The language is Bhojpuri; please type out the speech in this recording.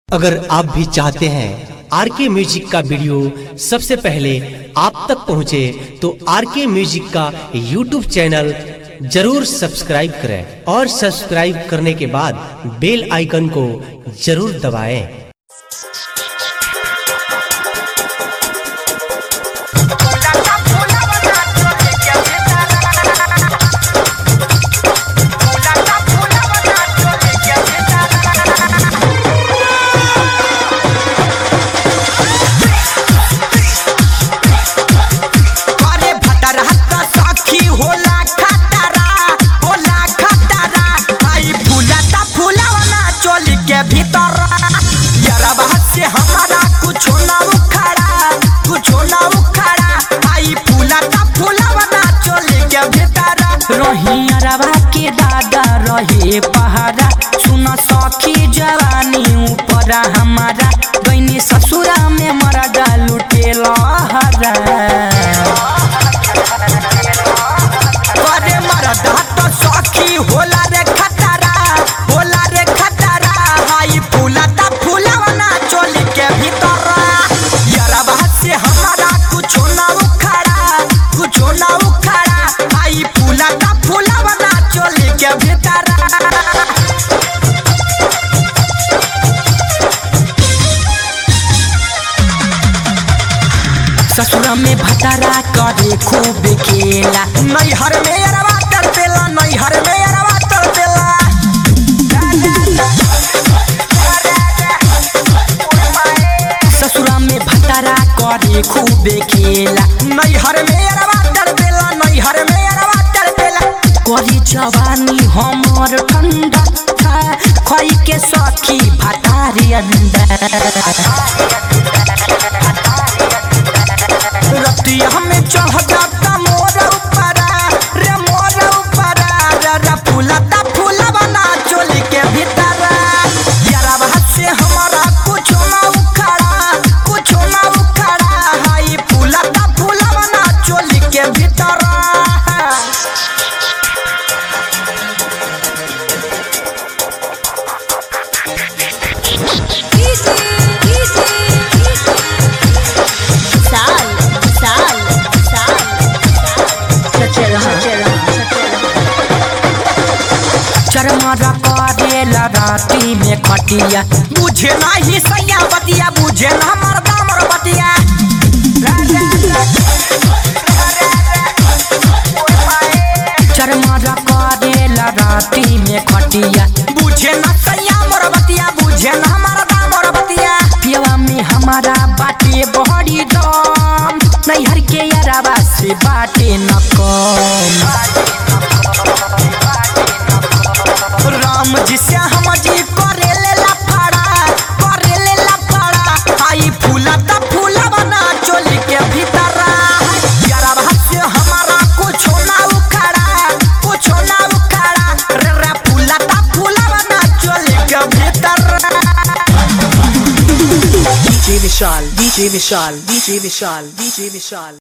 अगर आप भी चाहते हैं आर के म्यूजिक का वीडियो सबसे पहले आप तक पहुंचे तो आर के म्यूजिक का यूट्यूब चैनल जरूर सब्सक्राइब करें और सब्सक्राइब करने के बाद बेल आइकन को जरूर दबाएं। अरे भटरा त सखी होला खतरा होला खतरा आई फूला त फूलावना चोली के भीतर यरबा से हमारा कुछ ना उखड़ा कुछ ना उखड़ा आई फूला त फूलावना चोली के भीतर रही अरबा के दादा रहे पहाड़ा सुन सखी जवानी ऊपर हमारा गईनी ससुरा में मरदा लुटेला हरा अरे मरदा तो सखी होला रे खतरा होला रे खतरा हाई फूला ता फूलावना चोली के भीतर यरबा से हमारा कुछ ना उखड़ा कुछ ना उखड़ा हाई फूला ता फूलावना चोली के भीतर ससुरा में भटारा करे खूब खेला नैहर में अरवा तर पेला नैहर में अरवा तर पेला ससुरा में भटारा करे खूब खेला नैहर में अरवा तर पेला नैहर में अरवा तर पेला करी जवानी हमर ठंडा खोई के सखी भटारी अंदर रतिया में चढ़ जाता मोर ऊपरा रे मोर ऊपरा रे रे फूलता फूला बना चोली के भीतर यारा से हमारा कुछ ना उखड़ा कुछ ना उखड़ा हाई फूलता फूला बना चोली के भीतर साल साल साल सच्चे रहा चरमरा करेला राती में खटिया बुझे नाही सैया बतिया बुझे ना मरदा मर बतिया चरमरा करेला राती में खटिया बुझे ना सैया मोर बतिया बुझे ना मरदा मोर बतिया पियवा में हमारा बाटे बहरी दम नैहर के याराबा से बाटे न कम राम जी से हम जी करे ले लफड़ा करे ले लफड़ा आई फूला ता फूला बना चोली के भीतर यारा भात से हमारा कुछ ना उखड़ा कुछ ना उखड़ा रे रे फूला ता फूला बना चोली के भीतर DJ Vishal, DJ Vishal, DJ Vishal, DJ Vishal.